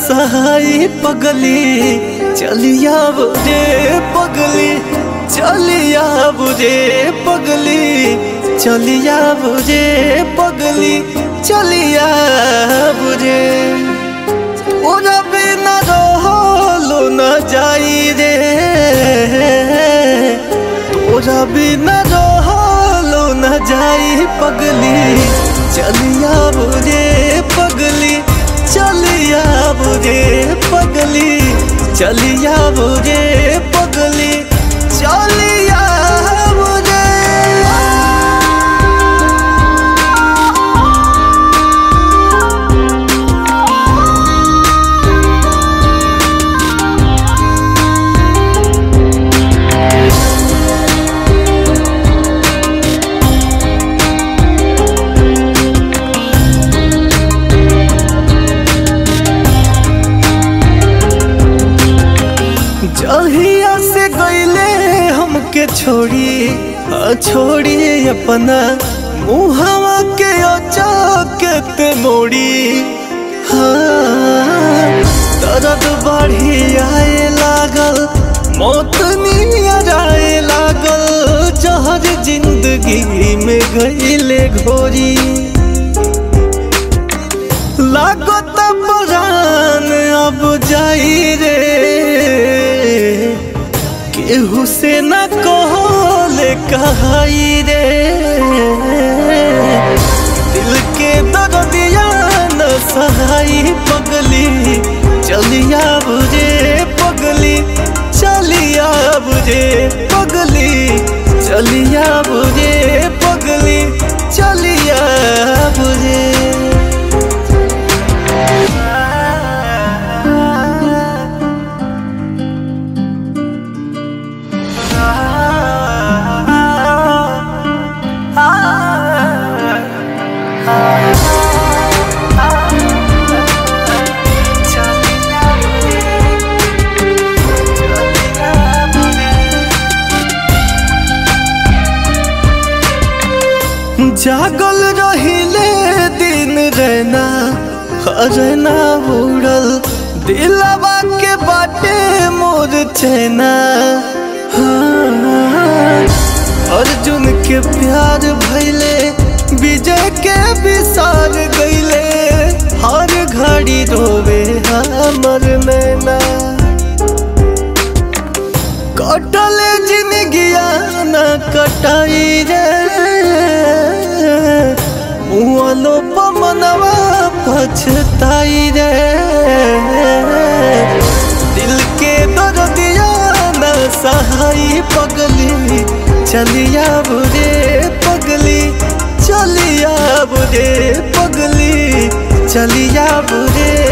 सहाई पगली चलिया बुझे पगली चलिया बुझे पगली चलिया बुझे पगली चलिया बुझे ओरा बिना रहलो न जाई रे तोरा बिना रहलो न जाई पगली चलिया बुझे पगली चलिया बुझे पगली चलिया बुझे पगली चलिया बुझे जहिया से गईले हमके छोड़ी आ छोड़ी अपना मुहवा के अचाकत मोड़ी हाँ दर्द बढ़ी आए लागल मौत नियर आए लागल जहर जिंदगी में गईले घोरी लागत पुरान अब जाई रे केहू से न कहले कहाई रे दिल के दर्दिया न सहाई पगली चलिया बुझे पगली चलिया बुझे पगली चलिया बुझे पगली चलिया बुझे जागल रहिले दिन रहना रहना उड़ल दिलवा के बाटे मोर चैना हाँ, अर्जुन के प्यार भैले विजय के विसार गईले हर घड़ी रोवे हमर नैना कटले जिंदगिया न कटाई रे मुआलो पमनवा पछताई रे दिल के दर्दिया न सहाई पगली चलिया बुझे पगली चलिया बुझे पगली चलिया बुझे